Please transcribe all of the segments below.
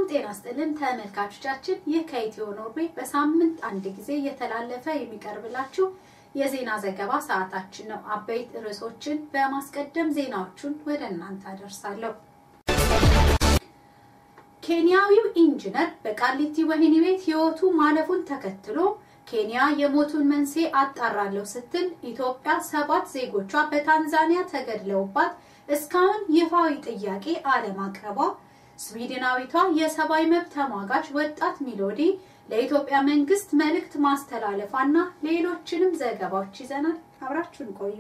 ጤና ስጥልን ተመልካቾቻችን፣ ይህ ከኢትዮ ኖርዌይ በሳምንት አንድ ጊዜ እየተላለፈ የሚቀርብላችሁ የዜና ዘገባ ሰዓታችን ነው። አበይት ርዕሶችን በማስቀደም ዜናዎቹን ወደ እናንተ አደርሳለሁ። ኬንያዊው ኢንጂነር በቃሊቲ ወህኒ ቤት ሕይወቱ ማለፉን ተከትሎ ኬንያ የሞቱን መንስኤ አጣራለሁ ስትል ኢትዮጵያ ሰባት ዜጎቿ በታንዛኒያ ተገድለውባት እስካሁን ይፋዊ ጥያቄ አለማቅረቧ፣ ስዊድናዊቷ የሰብአዊ መብት ተሟጋች ወጣት ሚሎዲ ለኢትዮጵያ መንግስት መልእክት ማስተላለፏና ሌሎችንም ዘገባዎች ይዘናል። አብራችሁን ቆዩ።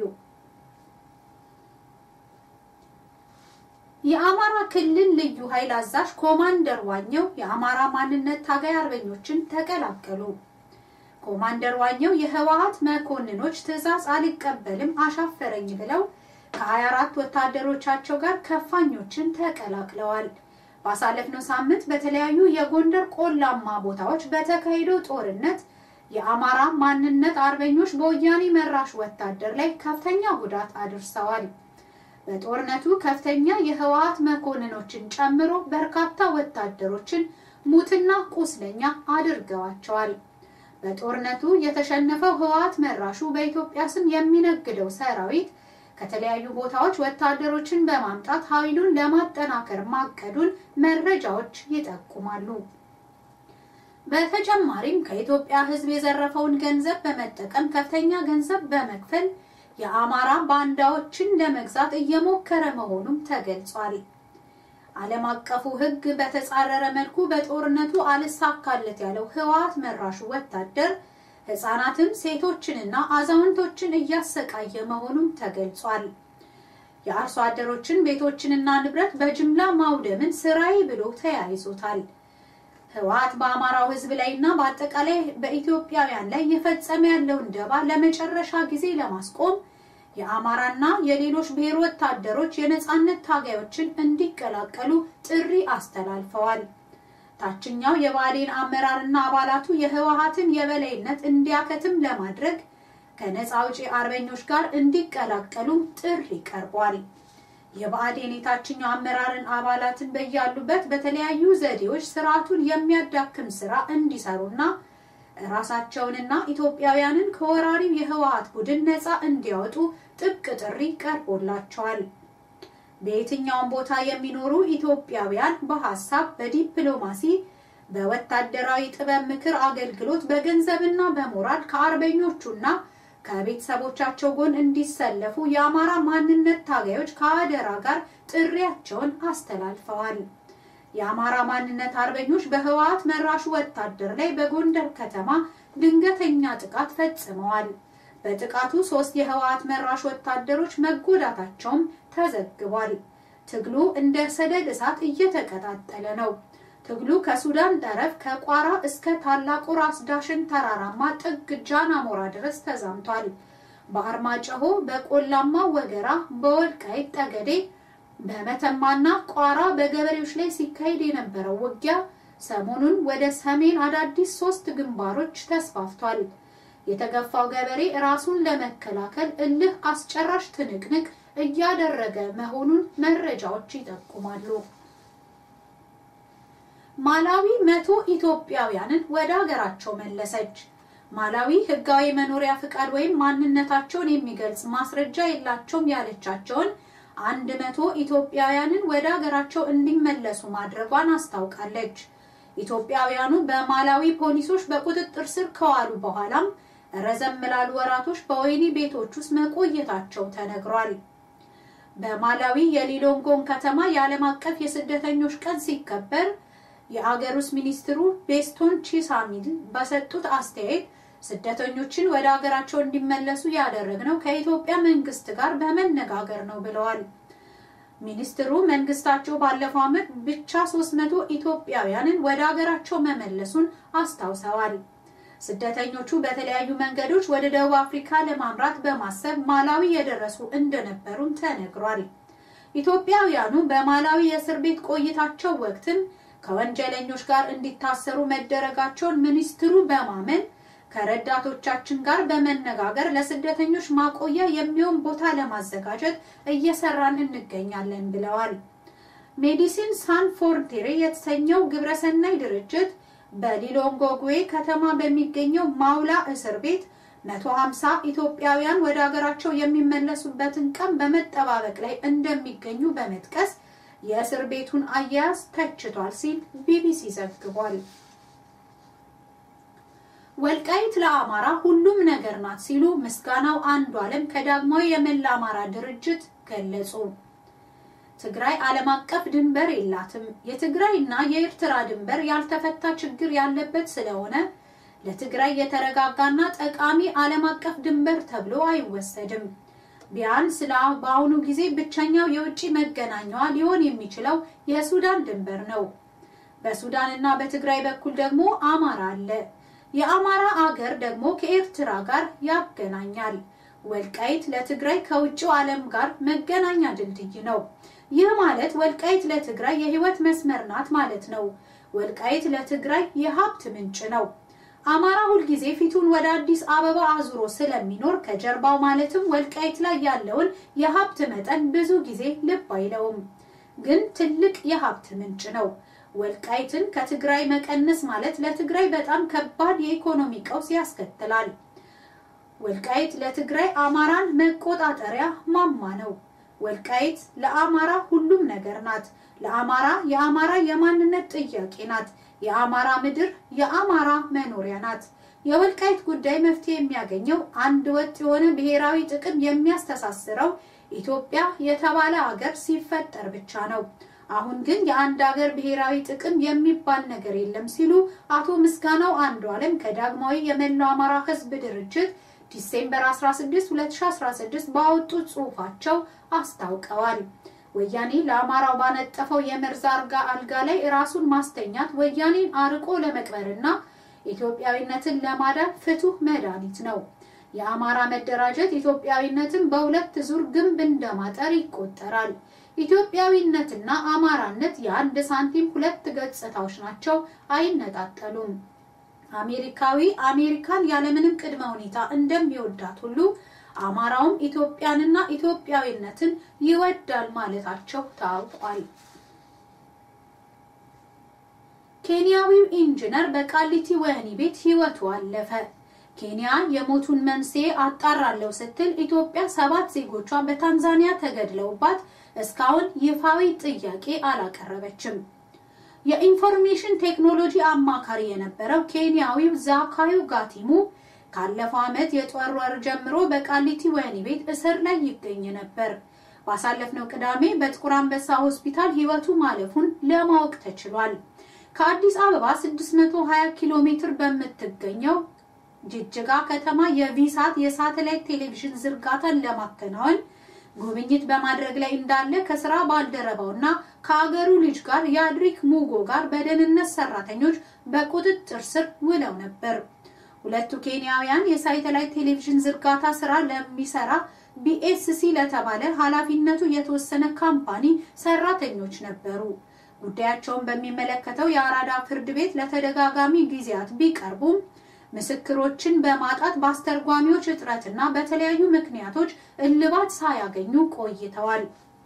የአማራ ክልል ልዩ ኃይል አዛዥ ኮማንደር ዋኘው የአማራ ማንነት ታጋይ አርበኞችን ተቀላቀሉ። ኮማንደር ዋኘው የህወሀት መኮንኖች ትዕዛዝ አልቀበልም አሻፈረኝ ብለው ከ24 ወታደሮቻቸው ጋር ከፋኞችን ተቀላቅለዋል። ባሳለፍነው ሳምንት በተለያዩ የጎንደር ቆላማ ቦታዎች በተካሄደው ጦርነት የአማራ ማንነት አርበኞች በወያኔ መራሽ ወታደር ላይ ከፍተኛ ጉዳት አድርሰዋል። በጦርነቱ ከፍተኛ የህወሀት መኮንኖችን ጨምሮ በርካታ ወታደሮችን ሙትና ቁስለኛ አድርገዋቸዋል። በጦርነቱ የተሸነፈው ህወሀት መራሹ በኢትዮጵያ ስም የሚነግደው ሰራዊት ከተለያዩ ቦታዎች ወታደሮችን በማምጣት ኃይሉን ለማጠናከር ማቀዱን መረጃዎች ይጠቁማሉ። በተጨማሪም ከኢትዮጵያ ህዝብ የዘረፈውን ገንዘብ በመጠቀም ከፍተኛ ገንዘብ በመክፈል የአማራ ባንዳዎችን ለመግዛት እየሞከረ መሆኑም ተገልጿል። ዓለም አቀፉ ህግ በተጻረረ መልኩ በጦርነቱ አልሳካለት ያለው ህወሀት መራሹ ወታደር ህጻናትን፣ ሴቶችንና አዛውንቶችን እያሰቃየ መሆኑም ተገልጿል። የአርሶ አደሮችን ቤቶችንና ንብረት በጅምላ ማውደምን ስራዬ ብሎ ተያይዞታል። ህወሀት በአማራው ህዝብ ላይና በአጠቃላይ በኢትዮጵያውያን ላይ የፈጸመ ያለውን ደባ ለመጨረሻ ጊዜ ለማስቆም የአማራና የሌሎች ብሔር ወታደሮች የነጻነት ታጋዮችን እንዲቀላቀሉ ጥሪ አስተላልፈዋል። ታችኛው የብአዴን አመራርና አባላቱ የህወሀትን የበላይነት እንዲያከትም ለማድረግ ከነጻ አውጪ አርበኞች ጋር እንዲቀላቀሉ ጥሪ ቀርቧል። የብአዴን የታችኛው አመራርን አባላትን በያሉበት በተለያዩ ዘዴዎች ስርዓቱን የሚያዳክም ስራ እንዲሰሩና ራሳቸውንና ኢትዮጵያውያንን ከወራሪው የህወሀት ቡድን ነጻ እንዲያወጡ ጥብቅ ጥሪ ቀርቦላቸዋል። በየትኛውም ቦታ የሚኖሩ ኢትዮጵያውያን በሀሳብ፣ በዲፕሎማሲ፣ በወታደራዊ ጥበብ ምክር አገልግሎት፣ በገንዘብና በሞራል ከአርበኞቹና ከቤተሰቦቻቸው ጎን እንዲሰለፉ የአማራ ማንነት ታጋዮች ከአደራ ጋር ጥሪያቸውን አስተላልፈዋል። የአማራ ማንነት አርበኞች በህወሀት መራሹ ወታደር ላይ በጎንደር ከተማ ድንገተኛ ጥቃት ፈጽመዋል። በጥቃቱ ሶስት የህወሀት መራሽ ወታደሮች መጎዳታቸውም ተዘግቧል። ትግሉ እንደ ሰደድ እሳት እየተቀጣጠለ ነው። ትግሉ ከሱዳን ጠረፍ ከቋራ እስከ ታላቁ ራስ ዳሽን ተራራማ ጥግ ጃን አሞራ ድረስ ተዛምቷል። በአርማጭሆ፣ በቆላማ ወገራ፣ በወልቃይት ጠገዴ፣ በመተማና ቋራ በገበሬዎች ላይ ሲካሄድ የነበረው ውጊያ ሰሞኑን ወደ ሰሜን አዳዲስ ሶስት ግንባሮች ተስፋፍቷል። የተገፋው ገበሬ ራሱን ለመከላከል እልህ አስጨራሽ ትንቅንቅ እያደረገ መሆኑን መረጃዎች ይጠቁማሉ። ማላዊ መቶ ኢትዮጵያውያንን ወደ ሀገራቸው መለሰች። ማላዊ ህጋዊ መኖሪያ ፍቃድ ወይም ማንነታቸውን የሚገልጽ ማስረጃ የላቸውም ያለቻቸውን አንድ መቶ ኢትዮጵያውያንን ወደ ሀገራቸው እንዲመለሱ ማድረጓን አስታውቃለች። ኢትዮጵያውያኑ በማላዊ ፖሊሶች በቁጥጥር ስር ከዋሉ በኋላም ረዘም ላሉ ወራቶች በወህኒ ቤቶች ውስጥ መቆየታቸው ተነግሯል። በማላዊ የሊሎንጎን ከተማ የዓለም አቀፍ የስደተኞች ቀን ሲከበር የአገር ውስጥ ሚኒስትሩ ቤስቶን ቺሳሚል በሰጡት አስተያየት ስደተኞችን ወደ ሀገራቸው እንዲመለሱ ያደረግነው ከኢትዮጵያ መንግስት ጋር በመነጋገር ነው ብለዋል። ሚኒስትሩ መንግስታቸው ባለፈው ዓመት ብቻ 300 ኢትዮጵያውያንን ወደ ሀገራቸው መመለሱን አስታውሰዋል። ስደተኞቹ በተለያዩ መንገዶች ወደ ደቡብ አፍሪካ ለማምራት በማሰብ ማላዊ የደረሱ እንደነበሩም ተነግሯል። ኢትዮጵያውያኑ በማላዊ የእስር ቤት ቆይታቸው ወቅትም ከወንጀለኞች ጋር እንዲታሰሩ መደረጋቸውን ሚኒስትሩ በማመን ከረዳቶቻችን ጋር በመነጋገር ለስደተኞች ማቆያ የሚሆን ቦታ ለማዘጋጀት እየሰራን እንገኛለን ብለዋል። ሜዲሲን ሳን ፎርንቴሬ የተሰኘው ግብረሰናይ ድርጅት በሊሎንጎግዌ ከተማ በሚገኘው ማውላ እስር ቤት 150 ኢትዮጵያውያን ወደ ሀገራቸው የሚመለሱበትን ቀን በመጠባበቅ ላይ እንደሚገኙ በመጥቀስ የእስር ቤቱን አያያዝ ተችቷል ሲል ቢቢሲ ዘግቧል። ወልቃይት ለአማራ ሁሉም ነገር ናት ሲሉ ምስጋናው አንዱ ዓለም ከዳግማዊ የመላ አማራ ድርጅት ገለጹ። ትግራይ ዓለም አቀፍ ድንበር የላትም። የትግራይና የኤርትራ ድንበር ያልተፈታ ችግር ያለበት ስለሆነ ለትግራይ የተረጋጋና ጠቃሚ ዓለም አቀፍ ድንበር ተብሎ አይወሰድም። ቢያንስ በአሁኑ ጊዜ ብቸኛው የውጭ መገናኛዋ ሊሆን የሚችለው የሱዳን ድንበር ነው። በሱዳንና በትግራይ በኩል ደግሞ አማራ አለ። የአማራ አገር ደግሞ ከኤርትራ ጋር ያገናኛል። ወልቃይት ለትግራይ ከውጭው ዓለም ጋር መገናኛ ድልድይ ነው። ይህ ማለት ወልቃይት ለትግራይ የህይወት መስመር ናት ማለት ነው። ወልቃይት ለትግራይ የሀብት ምንጭ ነው። አማራ ሁልጊዜ ፊቱን ወደ አዲስ አበባ አዙሮ ስለሚኖር ከጀርባው ማለትም ወልቃይት ላይ ያለውን የሀብት መጠን ብዙ ጊዜ ልብ አይለውም፣ ግን ትልቅ የሀብት ምንጭ ነው። ወልቃይትን ከትግራይ መቀነስ ማለት ለትግራይ በጣም ከባድ የኢኮኖሚ ቀውስ ያስከትላል። ወልቃይት ለትግራይ አማራን መቆጣጠሪያ ማማ ነው። ወልቃይት ለአማራ ሁሉም ነገር ናት። ለአማራ የአማራ የማንነት ጥያቄ ናት። የአማራ ምድር የአማራ መኖሪያ ናት። የወልቃይት ጉዳይ መፍትሄ የሚያገኘው አንድ ወጥ የሆነ ብሔራዊ ጥቅም የሚያስተሳስረው ኢትዮጵያ የተባለ ሀገር ሲፈጠር ብቻ ነው። አሁን ግን የአንድ ሀገር ብሔራዊ ጥቅም የሚባል ነገር የለም ሲሉ አቶ ምስጋናው አንዱ ዓለም ከዳግማዊ የመላው አማራ ሕዝብ ድርጅት ዲሴምበር 16 2016 ባወጡት ጽሑፋቸው አስታውቀዋል። ወያኔ ለአማራው ባነጠፈው የመርዝ አልጋ አልጋ ላይ ራሱን ማስተኛት ወያኔን አርቆ ለመቅበርና ኢትዮጵያዊነትን ለማዳን ፍቱህ መድኃኒት ነው። የአማራ መደራጀት ኢትዮጵያዊነትን በሁለት ዙር ግንብ እንደማጠር ይቆጠራል። ኢትዮጵያዊነትና አማራነት የአንድ ሳንቲም ሁለት ገጽታዎች ናቸው፣ አይነጣጠሉም። አሜሪካዊ አሜሪካን ያለምንም ቅድመ ሁኔታ እንደሚወዳት ሁሉ አማራውም ኢትዮጵያንና ኢትዮጵያዊነትን ይወዳል ማለታቸው ታውቋል። ኬንያዊው ኢንጂነር በቃሊቲ ወህኒ ቤት ሕይወቱ አለፈ። ኬንያ የሞቱን መንስኤ አጣራለሁ ስትል ኢትዮጵያ ሰባት ዜጎቿ በታንዛኒያ ተገድለውባት እስካሁን ይፋዊ ጥያቄ አላቀረበችም። የኢንፎርሜሽን ቴክኖሎጂ አማካሪ የነበረው ኬንያዊው ዛካዩ ጋቲሙ ካለፈው ዓመት የጦር ወር ጀምሮ በቃሊቲ ወህኒ ቤት እስር ላይ ይገኝ ነበር። ባሳለፍነው ቅዳሜ በጥቁር አንበሳ ሆስፒታል ሕይወቱ ማለፉን ለማወቅ ተችሏል። ከአዲስ አበባ 620 ኪሎ ሜትር በምትገኘው ጅጅጋ ከተማ የቪሳት የሳተላይት ቴሌቪዥን ዝርጋታን ለማከናወን ጉብኝት በማድረግ ላይ እንዳለ ከስራ ባልደረባውና ከአገሩ ልጅ ጋር የአድሪክ ሙጎ ጋር በደህንነት ሰራተኞች በቁጥጥር ስር ውለው ነበር። ሁለቱ ኬንያውያን የሳተላይት ቴሌቪዥን ዝርጋታ ስራ ለሚሰራ ቢኤስሲ ለተባለ ኃላፊነቱ የተወሰነ ካምፓኒ ሰራተኞች ነበሩ። ጉዳያቸውን በሚመለከተው የአራዳ ፍርድ ቤት ለተደጋጋሚ ጊዜያት ቢቀርቡም ምስክሮችን በማጣት በአስተርጓሚዎች እጥረትና በተለያዩ ምክንያቶች እልባት ሳያገኙ ቆይተዋል።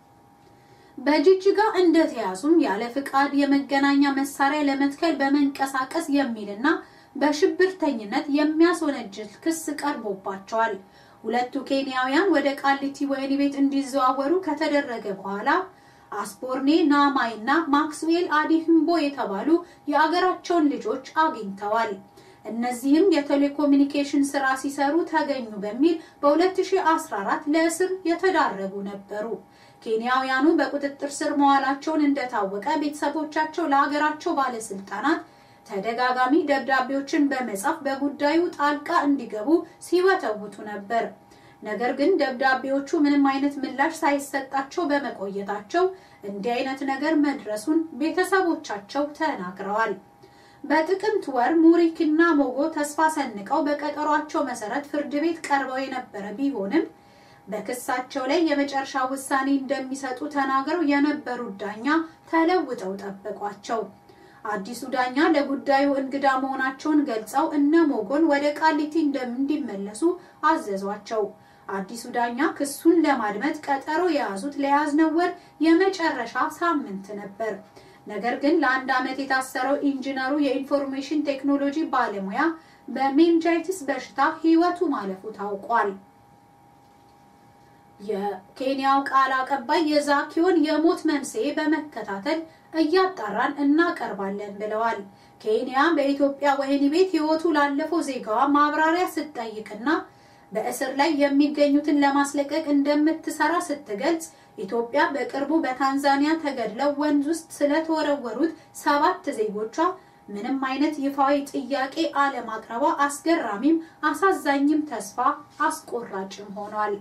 በጅጅጋ እንደተያዙም ያለ ፍቃድ የመገናኛ መሳሪያ ለመትከል በመንቀሳቀስ የሚልና በሽብርተኝነት የሚያስወነጅል ክስ ቀርቦባቸዋል። ሁለቱ ኬንያውያን ወደ ቃሊቲ ወህኒ ቤት እንዲዘዋወሩ ከተደረገ በኋላ አስፖርኔ ናማይ እና ማክስዌል አዲህምቦ የተባሉ የአገራቸውን ልጆች አግኝተዋል። እነዚህም የቴሌኮሙኒኬሽን ስራ ሲሰሩ ተገኙ በሚል በ2014 ለእስር የተዳረጉ ነበሩ። ኬንያውያኑ በቁጥጥር ስር መዋላቸውን እንደታወቀ ቤተሰቦቻቸው ለሀገራቸው ባለስልጣናት ተደጋጋሚ ደብዳቤዎችን በመጻፍ በጉዳዩ ጣልቃ እንዲገቡ ሲወተውቱ ነበር። ነገር ግን ደብዳቤዎቹ ምንም አይነት ምላሽ ሳይሰጣቸው በመቆየታቸው እንዲህ አይነት ነገር መድረሱን ቤተሰቦቻቸው ተናግረዋል። በጥቅምት ወር ሙሪክና ሞጎ ተስፋ ሰንቀው በቀጠሯቸው መሰረት ፍርድ ቤት ቀርበው የነበረ ቢሆንም በክሳቸው ላይ የመጨረሻ ውሳኔ እንደሚሰጡ ተናግረው የነበሩት ዳኛ ተለውጠው ጠበቋቸው። አዲሱ ዳኛ ለጉዳዩ እንግዳ መሆናቸውን ገልጸው እነ ሞጎን ወደ ቃሊቲ እንዲመለሱ አዘዟቸው። አዲሱ ዳኛ ክሱን ለማድመጥ ቀጠሮ የያዙት ለያዝነው ወር የመጨረሻ ሳምንት ነበር። ነገር ግን ለአንድ ዓመት የታሰረው ኢንጂነሩ የኢንፎርሜሽን ቴክኖሎጂ ባለሙያ በሜንጃይትስ በሽታ ሕይወቱ ማለፉ ታውቋል። የኬንያው ቃል አቀባይ የዛኪዮን የሞት መንስኤ በመከታተል እያጣራን እናቀርባለን ብለዋል። ኬንያ በኢትዮጵያ ወህኒ ቤት ሕይወቱ ላለፈው ዜጋዋ ማብራሪያ ስትጠይቅና በእስር ላይ የሚገኙትን ለማስለቀቅ እንደምትሰራ ስትገልጽ ኢትዮጵያ በቅርቡ በታንዛኒያ ተገድለው ወንዝ ውስጥ ስለተወረወሩት ሰባት ዜጎቿ ምንም አይነት ይፋዊ ጥያቄ አለማቅረቧ አስገራሚም አሳዛኝም ተስፋ አስቆራጭም ሆኗል።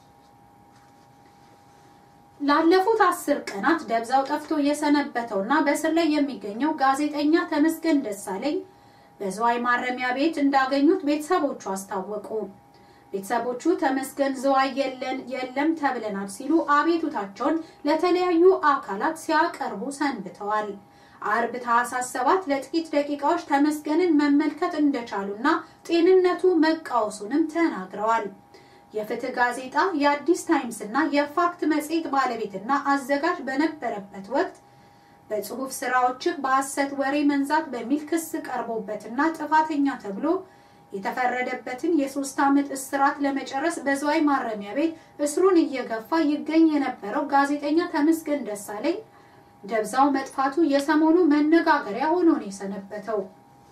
ላለፉት አስር ቀናት ደብዛው ጠፍቶ የሰነበተውና በእስር ላይ የሚገኘው ጋዜጠኛ ተመስገን ደሳለኝ በዝዋይ ማረሚያ ቤት እንዳገኙት ቤተሰቦቹ አስታወቁ። ቤተሰቦቹ ተመስገን ዝዋይ የለን የለም ተብለናል ሲሉ አቤቱታቸውን ለተለያዩ አካላት ሲያቀርቡ ሰንብተዋል። አርብ ታህሳስ ሰባት ለጥቂት ደቂቃዎች ተመስገንን መመልከት እንደቻሉና ጤንነቱ መቃወሱንም ተናግረዋል። የፍትህ ጋዜጣ የአዲስ ታይምስ እና የፋክት መጽሔት ባለቤትና አዘጋጅ በነበረበት ወቅት በጽሁፍ ስራዎችህ በሐሰት ወሬ መንዛት በሚል ክስ ቀርቦበትና ጥፋተኛ ተብሎ የተፈረደበትን የሶስት ዓመት እስራት ለመጨረስ በዝዋይ ማረሚያ ቤት እስሩን እየገፋ ይገኝ የነበረው ጋዜጠኛ ተመስገን ደሳለኝ ደብዛው መጥፋቱ የሰሞኑ መነጋገሪያ ሆኖ ነው የሰነበተው።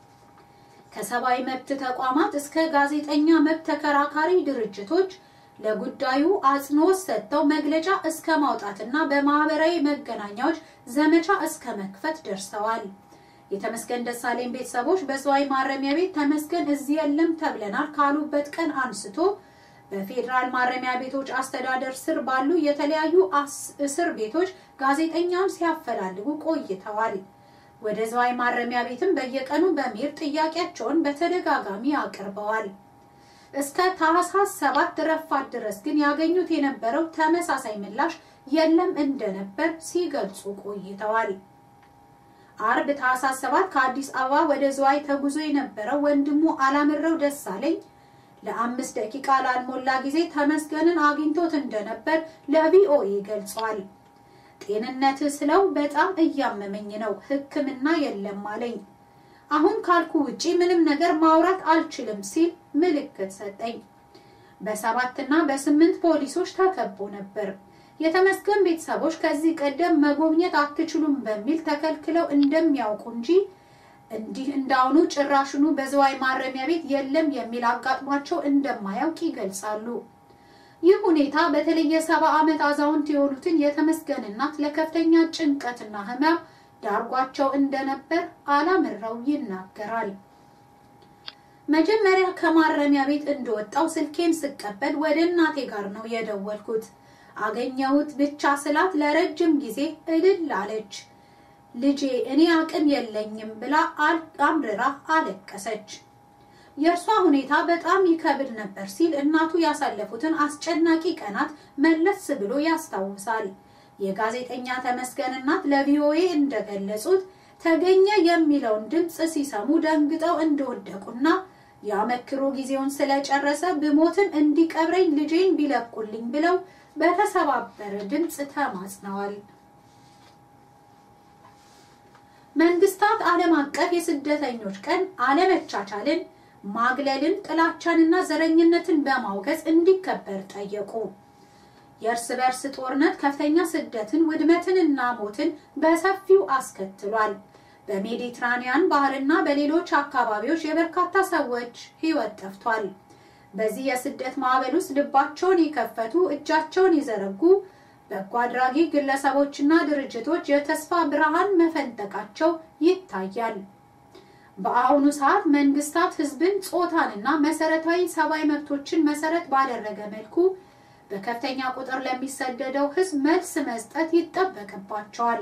ከሰብአዊ መብት ተቋማት እስከ ጋዜጠኛ መብት ተከራካሪ ድርጅቶች ለጉዳዩ አጽንኦት ሰጥተው መግለጫ እስከ ማውጣትና በማህበራዊ መገናኛዎች ዘመቻ እስከ መክፈት ደርሰዋል። የተመስገን ደሳለኝ ቤተሰቦች በዝዋይ ማረሚያ ቤት ተመስገን እዚህ የለም ተብለናል ካሉበት ቀን አንስቶ በፌዴራል ማረሚያ ቤቶች አስተዳደር ስር ባሉ የተለያዩ እስር ቤቶች ጋዜጠኛውን ሲያፈላልጉ ቆይተዋል። ወደ ዝዋይ ማረሚያ ቤትም በየቀኑ በመሄድ ጥያቄያቸውን በተደጋጋሚ አቅርበዋል። እስከ ታህሳስ ሰባት ረፋት ድረስ ግን ያገኙት የነበረው ተመሳሳይ ምላሽ የለም እንደነበር ሲገልጹ ቆይተዋል። አርብ ታህሳስ ሰባት ከአዲስ አበባ ወደ ዝዋይ ተጉዞ የነበረው ወንድሙ አላምረው ደሳለኝ ለአምስት ደቂቃ ላልሞላ ጊዜ ተመስገንን አግኝቶት እንደነበር ለቪኦኤ ገልጿል። ጤንነት ስለው በጣም እያመመኝ ነው፣ ሕክምና የለም አለኝ። አሁን ካልኩ ውጪ ምንም ነገር ማውራት አልችልም ሲል ምልክት ሰጠኝ። በሰባትና በስምንት ፖሊሶች ተከቦ ነበር። የተመስገን ቤተሰቦች ከዚህ ቀደም መጎብኘት አትችሉም በሚል ተከልክለው እንደሚያውቁ እንጂ እንዲህ እንዳሁኑ ጭራሽኑ በዝዋይ ማረሚያ ቤት የለም የሚል አጋጥሟቸው እንደማያውቅ ይገልጻሉ። ይህ ሁኔታ በተለይ የሰባ ዓመት አዛውንት የሆኑትን የተመስገን እናት ለከፍተኛ ጭንቀትና ህመም ዳርጓቸው እንደነበር አላምረው ይናገራል። መጀመሪያ ከማረሚያ ቤት እንደወጣው ስልኬን ስቀበል ወደ እናቴ ጋር ነው የደወልኩት። አገኘሁት ብቻ ስላት ለረጅም ጊዜ እልል አለች። ልጄ እኔ አቅም የለኝም ብላ አምርራ አለቀሰች። የእርሷ ሁኔታ በጣም ይከብድ ነበር ሲል እናቱ ያሳለፉትን አስጨናቂ ቀናት መለስ ብሎ ያስታውሳል። የጋዜጠኛ ተመስገን እናት ለቪኦኤ እንደገለጹት ተገኘ የሚለውን ድምፅ ሲሰሙ ደንግጠው እንደወደቁና የአመክሮ ጊዜውን ስለጨረሰ ብሞትም እንዲቀብረኝ ልጄን ቢለቁልኝ ብለው በተሰባበረ ድምፅ ተማጽነዋል። መንግስታት ዓለም አቀፍ የስደተኞች ቀን አለመቻቻልን፣ ማግለልን፣ ጥላቻንና ዘረኝነትን በማውገዝ እንዲከበር ጠየቁ። የእርስ በርስ ጦርነት ከፍተኛ ስደትን፣ ውድመትንና ሞትን በሰፊው አስከትሏል። በሜዲትራኒያን ባህርና በሌሎች አካባቢዎች የበርካታ ሰዎች ሕይወት ጠፍቷል። በዚህ የስደት ማዕበል ውስጥ ልባቸውን የከፈቱ እጃቸውን የዘረጉ በጎ አድራጊ ግለሰቦችና ድርጅቶች የተስፋ ብርሃን መፈንጠቃቸው ይታያል። በአሁኑ ሰዓት መንግስታት ህዝብን፣ ጾታንና መሰረታዊ ሰብአዊ መብቶችን መሰረት ባደረገ መልኩ በከፍተኛ ቁጥር ለሚሰደደው ህዝብ መልስ መስጠት ይጠበቅባቸዋል።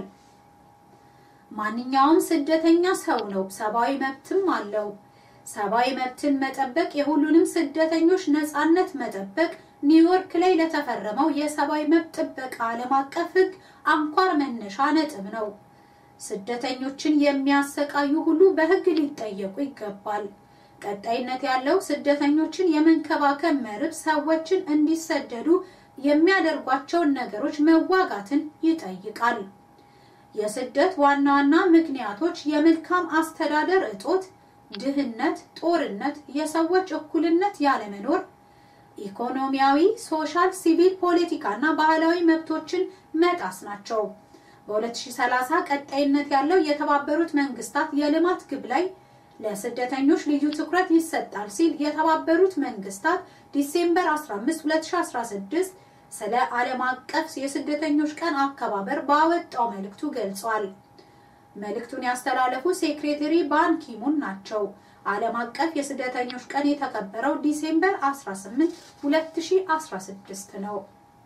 ማንኛውም ስደተኛ ሰው ነው፣ ሰብአዊ መብትም አለው። ሰብአዊ መብትን መጠበቅ የሁሉንም ስደተኞች ነጻነት መጠበቅ ኒውዮርክ ላይ ለተፈረመው የሰብአዊ መብት ጥበቃ ዓለም አቀፍ ህግ አንኳር መነሻ ነጥብ ነው። ስደተኞችን የሚያሰቃዩ ሁሉ በህግ ሊጠየቁ ይገባል። ቀጣይነት ያለው ስደተኞችን የመንከባከብ መርህ ሰዎችን እንዲሰደዱ የሚያደርጓቸውን ነገሮች መዋጋትን ይጠይቃል። የስደት ዋና ዋና ምክንያቶች የመልካም አስተዳደር እጦት፣ ድህነት፣ ጦርነት፣ የሰዎች እኩልነት ያለመኖር፣ ኢኮኖሚያዊ፣ ሶሻል፣ ሲቪል፣ ፖለቲካ እና ባህላዊ መብቶችን መጣስ ናቸው። በ2030 ቀጣይነት ያለው የተባበሩት መንግስታት የልማት ግብ ላይ ለስደተኞች ልዩ ትኩረት ይሰጣል ሲል የተባበሩት መንግስታት ዲሴምበር 15 2016 ስለ ዓለም አቀፍ የስደተኞች ቀን አከባበር ባወጣው መልእክቱ ገልጿል። መልእክቱን ያስተላለፉ ሴክሬተሪ ባን ኪሙን ናቸው። ዓለም አቀፍ የስደተኞች ቀን የተከበረው ዲሴምበር 18 2016 ነው።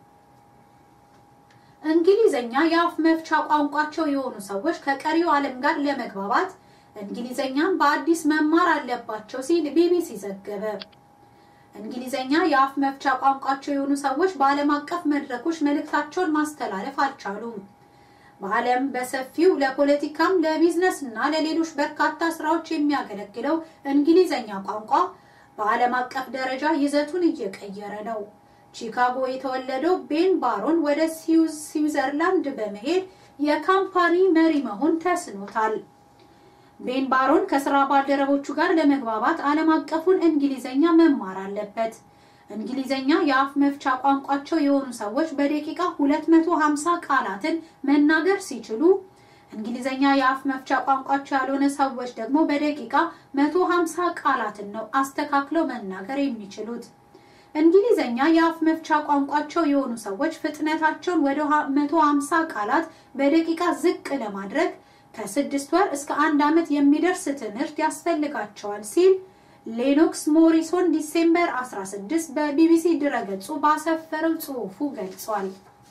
እንግሊዘኛ የአፍ መፍቻ ቋንቋቸው የሆኑ ሰዎች ከቀሪው ዓለም ጋር ለመግባባት እንግሊዘኛን በአዲስ መማር አለባቸው ሲል ቢቢሲ ዘገበ። እንግሊዘኛ የአፍ መፍቻ ቋንቋቸው የሆኑ ሰዎች በዓለም አቀፍ መድረኮች መልእክታቸውን ማስተላለፍ አልቻሉም። በዓለም በሰፊው ለፖለቲካም፣ ለቢዝነስ እና ለሌሎች በርካታ ስራዎች የሚያገለግለው እንግሊዘኛ ቋንቋ በዓለም አቀፍ ደረጃ ይዘቱን እየቀየረ ነው። ቺካጎ የተወለደው ቤን ባሮን ወደ ስዊዘርላንድ በመሄድ የካምፓኒ መሪ መሆን ተስኖታል። ቤን ባሮን ከስራ ባልደረቦቹ ጋር ለመግባባት ዓለም አቀፉን እንግሊዘኛ መማር አለበት። እንግሊዘኛ የአፍ መፍቻ ቋንቋቸው የሆኑ ሰዎች በደቂቃ 250 ቃላትን መናገር ሲችሉ እንግሊዘኛ የአፍ መፍቻ ቋንቋቸው ያልሆነ ሰዎች ደግሞ በደቂቃ 150 ቃላትን ነው አስተካክለው መናገር የሚችሉት። እንግሊዘኛ የአፍ መፍቻ ቋንቋቸው የሆኑ ሰዎች ፍጥነታቸውን ወደ 150 ቃላት በደቂቃ ዝቅ ለማድረግ ከስድስት ወር እስከ አንድ ዓመት የሚደርስ ትምህርት ያስፈልጋቸዋል ሲል ሌኖክስ ሞሪሶን ዲሴምበር 16 በቢቢሲ ድረገጹ ባሰፈረው ጽሑፉ ገልጿል።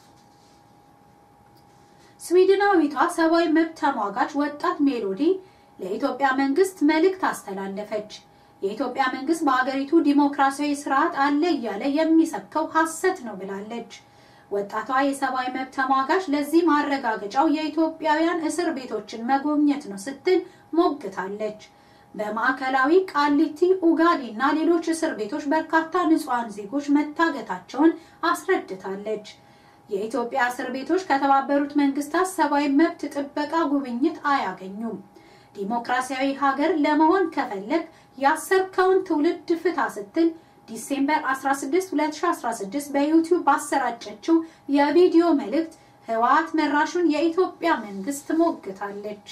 ስዊድናዊቷ ሰብአዊ መብት ተሟጋች ወጣት ሜሎዲ ለኢትዮጵያ መንግስት መልእክት አስተላለፈች። የኢትዮጵያ መንግስት በአገሪቱ ዲሞክራሲያዊ ስርዓት አለ እያለ የሚሰብከው ሐሰት ነው ብላለች። ወጣቷ የሰብአዊ መብት ተሟጋች ለዚህ ማረጋገጫው የኢትዮጵያውያን እስር ቤቶችን መጎብኘት ነው ስትል ሞግታለች። በማዕከላዊ ቃሊቲ፣ ኡጋዲ እና ሌሎች እስር ቤቶች በርካታ ንጹሐን ዜጎች መታገታቸውን አስረድታለች። የኢትዮጵያ እስር ቤቶች ከተባበሩት መንግስታት ሰብአዊ መብት ጥበቃ ጉብኝት አያገኙም። ዲሞክራሲያዊ ሀገር ለመሆን ከፈለግ ያሰርከውን ትውልድ ፍታ ስትል ዲሴምበር 16 2016 በዩቲዩብ ባሰራጨችው የቪዲዮ መልእክት ህወሓት መራሹን የኢትዮጵያ መንግስት ሞግታለች።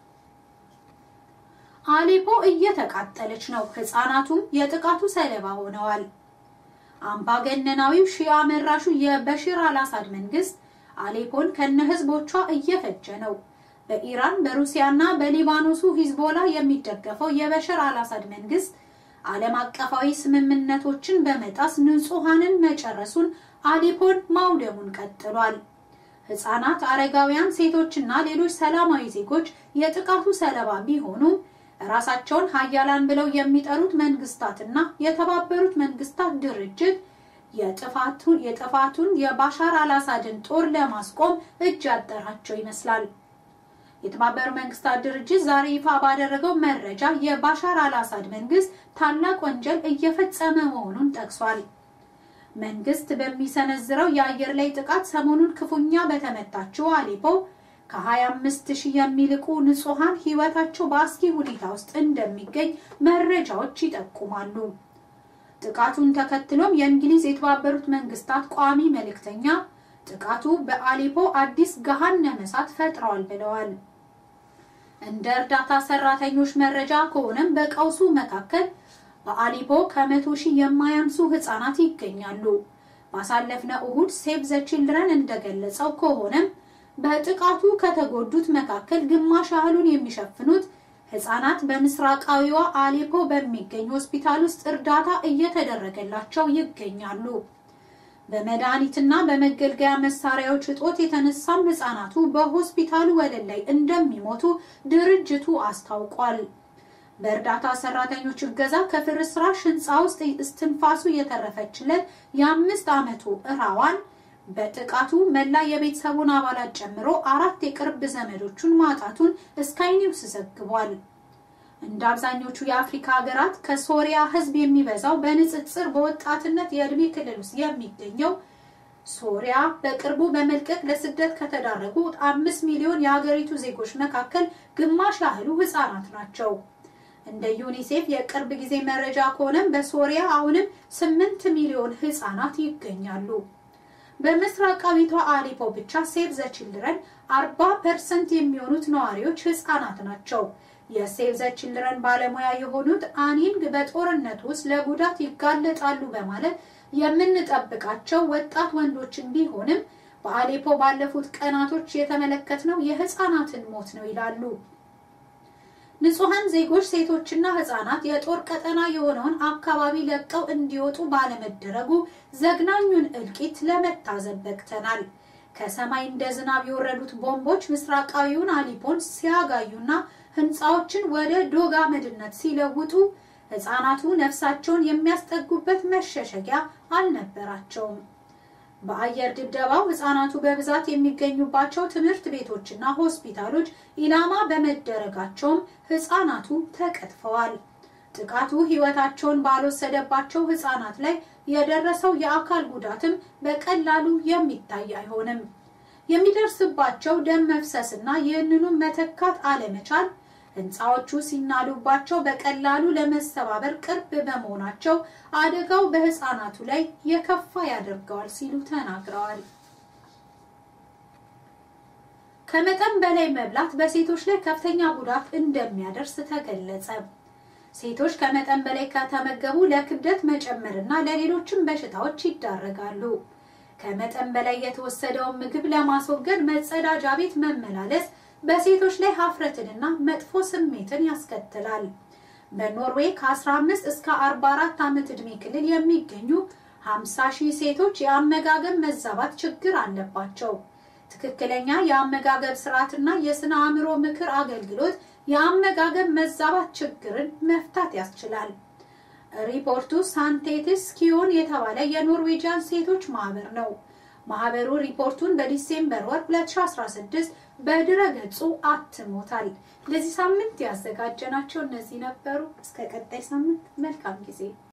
አሌፖ እየተቃጠለች ነው። ህፃናቱም የጥቃቱ ሰለባ ሆነዋል። አምባገነናዊው ሺያ መራሹ የበሽር አልአሳድ መንግስት አሌፖን ከነ ህዝቦቿ እየፈጀ ነው። በኢራን በሩሲያና በሊባኖሱ ሂዝቦላ የሚደገፈው የበሽር አልአሳድ መንግስት ዓለም አቀፋዊ ስምምነቶችን በመጣስ ንጹሐንን መጨረሱን አሌፖን ማውደሙን ቀጥሏል። ህፃናት፣ አረጋውያን፣ ሴቶችና ሌሎች ሰላማዊ ዜጎች የጥቃቱ ሰለባ ቢሆኑም ራሳቸውን ሀያላን ብለው የሚጠሩት መንግስታትና የተባበሩት መንግስታት ድርጅት የጥፋቱን የጥፋቱን የባሻር አልአሳድን ጦር ለማስቆም እጅ ያጠራቸው ይመስላል። የተባበሩት መንግስታት ድርጅት ዛሬ ይፋ ባደረገው መረጃ የባሻር አልአሳድ መንግስት ታላቅ ወንጀል እየፈጸመ መሆኑን ጠቅሷል። መንግስት በሚሰነዝረው የአየር ላይ ጥቃት ሰሞኑን ክፉኛ በተመታችው አሌፖ ከ25 ሺህ የሚልቁ ንጹሐን ህይወታቸው በአስጊ ሁኔታ ውስጥ እንደሚገኝ መረጃዎች ይጠቁማሉ። ጥቃቱን ተከትሎም የእንግሊዝ የተባበሩት መንግስታት ቋሚ መልእክተኛ ጥቃቱ በአሌፖ አዲስ ገሃነመ እሳት ፈጥረዋል ብለዋል። እንደ እርዳታ ሰራተኞች መረጃ ከሆነም በቀውሱ መካከል በአሌፖ ከመቶ ሺህ የማያንሱ ህጻናት ይገኛሉ። ባሳለፍነው እሁድ ሴቭ ዘ ቺልድረን እንደገለጸው ከሆነም በጥቃቱ ከተጎዱት መካከል ግማሽ ያህሉን የሚሸፍኑት ህጻናት በምስራቃዊዋ አሌፖ በሚገኝ ሆስፒታል ውስጥ እርዳታ እየተደረገላቸው ይገኛሉ። በመድኃኒትና በመገልገያ መሳሪያዎች እጦት የተነሳም ህጻናቱ በሆስፒታሉ ወለል ላይ እንደሚሞቱ ድርጅቱ አስታውቋል። በእርዳታ ሰራተኞች እገዛ ከፍርስራሽ ህንፃ ውስጥ እስትንፋሱ የተረፈችለት የአምስት ዓመቱ እራዋን በጥቃቱ መላ የቤተሰቡን አባላት ጨምሮ አራት የቅርብ ዘመዶቹን ማጣቱን ስካይ ኒውስ ዘግቧል። እንደ አብዛኞቹ የአፍሪካ ሀገራት ከሶሪያ ሕዝብ የሚበዛው በንጽጽር በወጣትነት የዕድሜ ክልል ውስጥ የሚገኘው ሶሪያ በቅርቡ በመልቀቅ ለስደት ከተዳረጉ አምስት ሚሊዮን የሀገሪቱ ዜጎች መካከል ግማሽ ያህሉ ህጻናት ናቸው። እንደ ዩኒሴፍ የቅርብ ጊዜ መረጃ ከሆነም በሶሪያ አሁንም ስምንት ሚሊዮን ህጻናት ይገኛሉ። በምስራቃዊቷ አሌፖ ብቻ ሴቭ ዘ ችልድረን አርባ ፐርሰንት የሚሆኑት ነዋሪዎች ህጻናት ናቸው። የሴቭ ዘ ችልድረን ባለሙያ የሆኑት አኒንግ በጦርነቱ ውስጥ ለጉዳት ይጋለጣሉ በማለት የምንጠብቃቸው ወጣት ወንዶችን ቢሆንም በአሌፖ ባለፉት ቀናቶች የተመለከትነው የህፃናትን ሞት ነው ይላሉ። ንጹሐን ዜጎች ሴቶችና ህፃናት የጦር ቀጠና የሆነውን አካባቢ ለቀው እንዲወጡ ባለመደረጉ ዘግናኙን እልቂት ለመታዘብ በቅተናል። ከሰማይ እንደ ዝናብ የወረዱት ቦምቦች ምስራቃዊውን አሊፖን ሲያጋዩና ህንፃዎችን ወደ ዶግ አመድነት ሲለውጡ ህፃናቱ ነፍሳቸውን የሚያስጠጉበት መሸሸጊያ አልነበራቸውም። በአየር ድብደባው ህፃናቱ በብዛት የሚገኙባቸው ትምህርት ቤቶችና ሆስፒታሎች ኢላማ በመደረጋቸውም ህፃናቱ ተቀጥፈዋል። ጥቃቱ ህይወታቸውን ባልወሰደባቸው ህፃናት ላይ የደረሰው የአካል ጉዳትም በቀላሉ የሚታይ አይሆንም። የሚደርስባቸው ደም መፍሰስና ይህንኑም መተካት አለመቻል ህንፃዎቹ ሲናዱባቸው በቀላሉ ለመሰባበር ቅርብ በመሆናቸው አደጋው በህፃናቱ ላይ የከፋ ያደርገዋል ሲሉ ተናግረዋል። ከመጠን በላይ መብላት በሴቶች ላይ ከፍተኛ ጉዳት እንደሚያደርስ ተገለጸ። ሴቶች ከመጠን በላይ ከተመገቡ ለክብደት መጨመርና ለሌሎችም በሽታዎች ይዳረጋሉ። ከመጠን በላይ የተወሰደውን ምግብ ለማስወገድ መጸዳጃ ቤት መመላለስ በሴቶች ላይ ሀፍረትንና መጥፎ ስሜትን ያስከትላል። በኖርዌይ ከ15 እስከ 44 ዓመት ዕድሜ ክልል የሚገኙ 50 ሺህ ሴቶች የአመጋገብ መዛባት ችግር አለባቸው። ትክክለኛ የአመጋገብ ስርዓትና የስነ አእምሮ ምክር አገልግሎት የአመጋገብ መዛባት ችግርን መፍታት ያስችላል። ሪፖርቱ ሳንቴትስ ኪዮን የተባለ የኖርዌጂያን ሴቶች ማህበር ነው። ማህበሩ ሪፖርቱን በዲሴምበር ወር 2016 በድረ ገጹ አትሞታል። ለዚህ ሳምንት ያዘጋጀናቸው እነዚህ ነበሩ። እስከ ቀጣይ ሳምንት መልካም ጊዜ